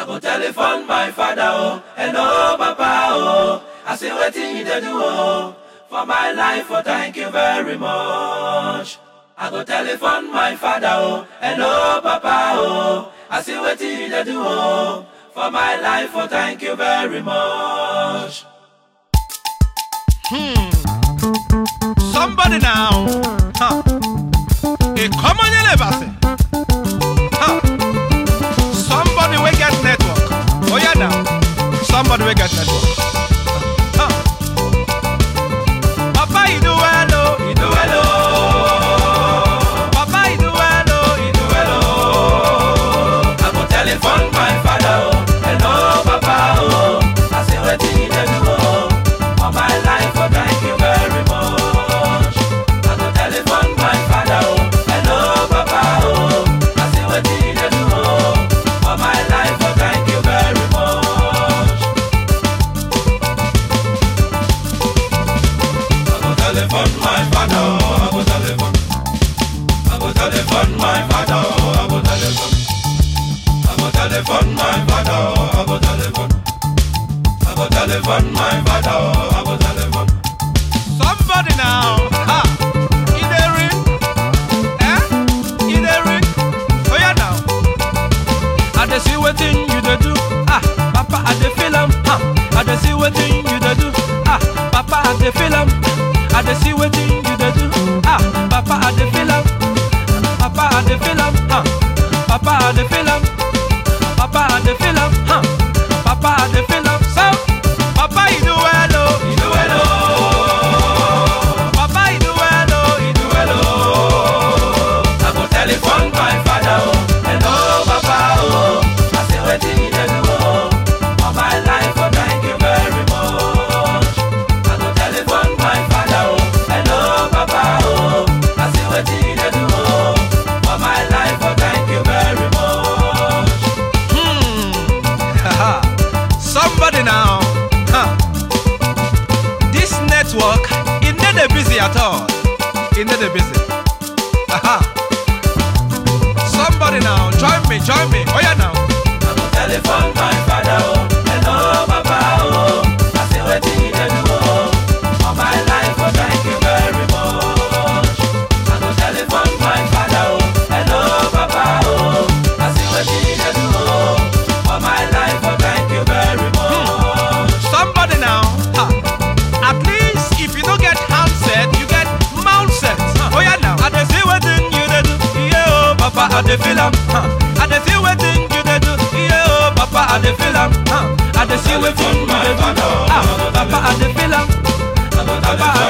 I go telephone my father, oh, hello, papa, oh. I say, waiting you dey do, oh, for my life, oh, thank you very much. I go telephone my father, oh, hello, papa, oh. I say, waiting you dey do, oh, for my life, oh, thank you very much. Somebody now. Huh. A common elevasi. Huh. Somebody will get network. Oh yeah now. Somebody will get network. Huh. Papa, you do well, oh. You do well, oh, Papa, you do well, oh. you do well, oh. I go telephone my father, oh, hello, papa, oh. I say, waiting you dey do, oh, for my life, oh, thank you very much. I go telephone my father, oh, hello, papa, oh. I say, waiting you dey do, oh, for my life, oh, thank you very much. I go telephone my father, oh, I go telephone. I go telephone my father, oh, I go telephone. I go telephone my father, oh, I go telephone. I go telephone my father, oh, I go telephone. Somebody now. Ha. In the ring. Eh? In the ring. Oh yeah now. I dey see wetin you dey do. Ah, Papa, I dey feel am. Ah, I dey see wetin you dey do. Ah, Papa, I dey feel am. I dey see wetin you dey do. Ah, Papa, I dey feel am. Papa, I dey feel am. Ah, Papa, I dey feel am. Papa, I dey feel am. Ah, Papa, I dey feel am. So, Papa, you do well, oh. You do well, oh, Papa, you do well, oh. you do well, oh. I go telephone my father, oh, hello, papa, oh. I say wetin you dey do, oh, for my life, oh, thank you very much. I go telephone my father, oh, hello, papa, oh. I say wetin you dey do, oh, for my life, oh, thank you very much. Haha. Somebody now. Huh. This network, it not dey busy at all. It not dey busy. Aha. Somebody now, join me, join me. Oh yeah now. I go telephone my father, oh, hello, papa, oh. I say wetin you dey do, oh, for my life, oh, thank you very much. I go telephone my father, oh, hello, papa, oh. I say wetin you dey do, oh, for my life, oh, thank you very much. Somebody now. Ha. At least if you don't get handset, you get mount set. Oh yeah now. I dey see wetin you dey do. Yeah, oh, Papa, I dey feel am. Huh. I dey see wetin you dey do. Yeah, oh, Papa, I dey feel am. Huh. I dey see wetin you dey do. Ah, Papa, I dey feel am. I go Papa, I